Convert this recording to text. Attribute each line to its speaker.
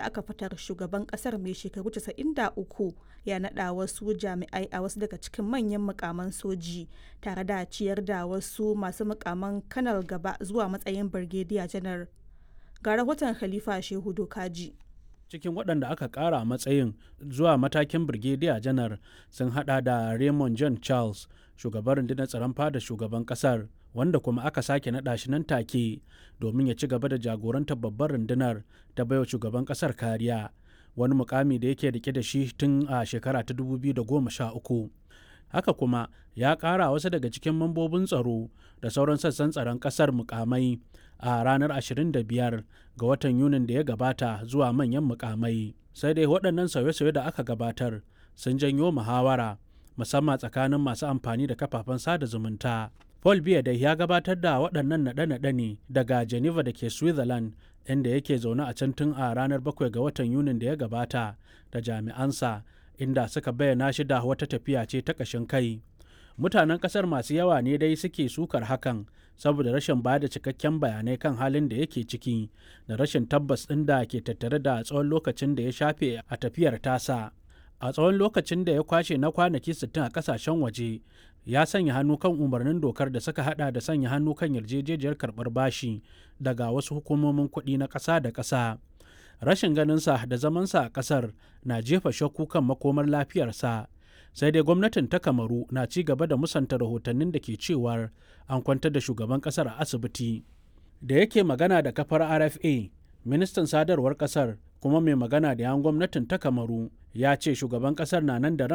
Speaker 1: aka fitar shugaban kasar mai shekaru 93 ya naɗa wasu jami'ai a wasu daga cikin manyan mukaman soji tare da ciyar da wasu masu mukaman kanal gaba zuwa matsayin birgediya janar ga rahoton khalifa shehu dokaji
Speaker 2: cikin waɗanda aka ƙara matsayin zuwa matakin birgediya janar sun hada da raymond john charles shugaban rundunar tsaron fada shugaban ƙasar wanda kuma aka sake naɗa shi nan take domin ya ci gaba da jagorantar babbar rundunar ta baiwa shugaban ƙasar kariya wani mukami da yake rike da shi tun a shekara ta 2013 haka kuma ya ƙara wasu daga cikin mambobin tsaro da sauran sassan tsaron ƙasar mukamai a ranar 25 ga watan yunin da ya gabata zuwa manyan mukamai sai dai waɗannan sauye-sauye da aka gabatar sun janyo muhawara musamman tsakanin masu amfani da kafafen sada zumunta paul biya da ya gabatar da waɗannan naɗe-naɗe ne daga geneva da ke switzerland inda yake zaune a can tun a ranar 7 ga watan yunin da ya gabata da jami'ansa inda suka bayyana shi da wata tafiya ce ta ƙashin kai mutanen ƙasar masu yawa ne dai suke sukar hakan saboda rashin ba da cikakken bayanai kan halin da yake ciki da rashin tabbas ɗin da ke tattare da tsawon lokacin da ya shafe a tafiyar tasa a tsawon lokacin da ya kwashe na kwanaki 60 a kasashen waje ya sanya hannu kan umarnin dokar da suka hada da sanya hannu kan yarjejejiyar karbar bashi daga wasu hukumomin kuɗi na ƙasa da ƙasa rashin ganinsa da zamansa a ƙasar na jefa shakku kan makomar lafiyarsa sai dai gwamnatin ta kamaru na ci gaba da musanta rahotannin da ke cewar an kwantar da shugaban ƙasar a asibiti da yake magana da kafar rfa ministan sadarwar ƙasar kuma mai magana da yan gwamnatin ta kamaru ya ce shugaban ƙasar na nan da